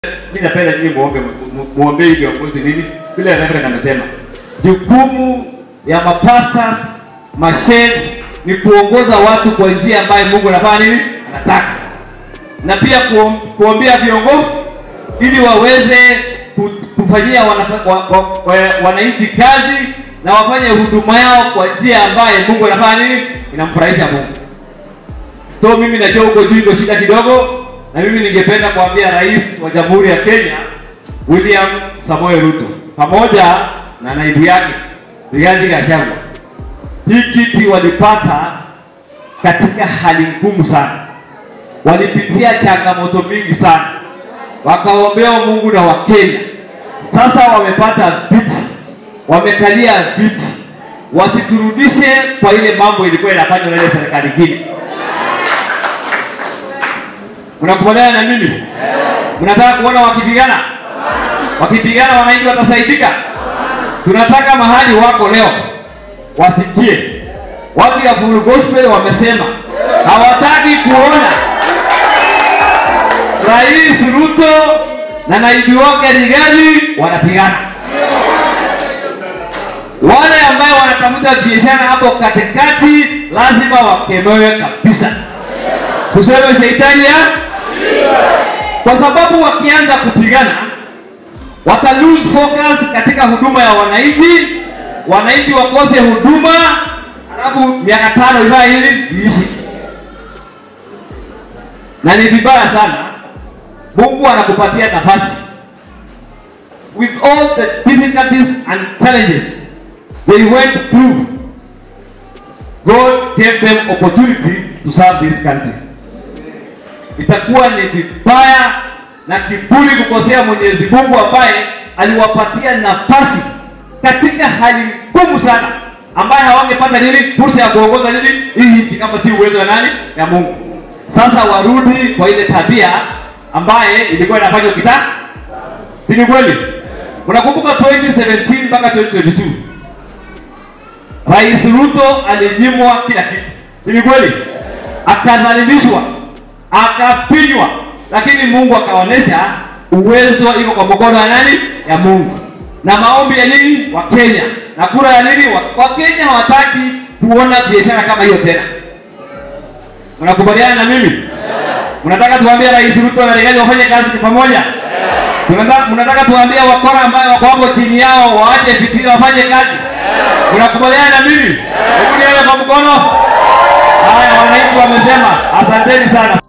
Mimi napenda nyinyi muombe muombe viongozi nini? Vile Reverend amesema. Jukumu ya mapastors, masheikh ni kuongoza watu kwa njia ambayo Mungu anafanya nini? Anataka. Na pia kuom, kuombea viongozi ili waweze ku- kufanyia wanafa- wa- wa- wa- wananchi kazi na wafanye huduma yao kwa njia ambayo Mungu anafanya nini? Inamfurahisha Mungu. So mimi najua huko juu iko shida kidogo, na mimi ningependa kuambia Rais wa Jamhuri ya Kenya William Samoei Ruto pamoja na naibu yake Rigathi Gachagua, hii kiti walipata katika hali ngumu sana, walipitia changamoto mingi sana, wakaombea Mungu na Wakenya. Sasa wamepata viti, wamekalia viti, wasiturudishe kwa ile mambo ilikuwa inafanywa na ile serikali ingine. Mnakubaliana na mimi? Mnataka kuona wakipigana? Wakipigana wananchi watasaidika? Tunataka mahali wako leo wasikie. Watu ya Full Gospel wamesema hawataki kuona Rais Ruto na naibu wake Rigathi wanapigana. Wale ambao wanatafuta biashara hapo katikati lazima wakemewe kabisa. Tuseme shetani ya kwa sababu wakianza kupigana wata lose focus katika huduma ya wananchi, wananchi wakose huduma, alafu miaka tano iva hili iishi, na ni vibaya sana. Mungu anakupatia nafasi with all the difficulties and challenges they went through, God gave them opportunity to serve this country itakuwa ni vibaya na kiburi kukosea Mwenyezi Mungu ambaye aliwapatia nafasi katika hali ngumu sana, ambaye hawangepata nini fursa ya kuongoza nini hii nchi kama si uwezo wa nani ya Mungu. Sasa warudi kwa ile tabia ambaye ilikuwa inafanywa kita, si ni kweli? Unakumbuka 2017 mpaka 2022 Rais Ruto alinyimwa kila kitu, si ni kweli? Akadhalilishwa, akapinywa, lakini Mungu akaonesha uwezo iko kwa mkono wa nani? Ya Mungu. Na maombi ya nini? Wa Kenya na kura ya nini? Wa, wa Kenya hawataki kuona biashara kama hiyo tena. Mnakubaliana na mimi? Mnataka tuambie Rais Ruto na Rigathi wafanye kazi pamoja? Tunataka mnataka tuambie wakora ambao wako hapo chini yao waache fikira wafanye kazi? Mnakubaliana na mimi? Hebu nione kwa mkono. Haya, wananchi wamesema asanteni sana.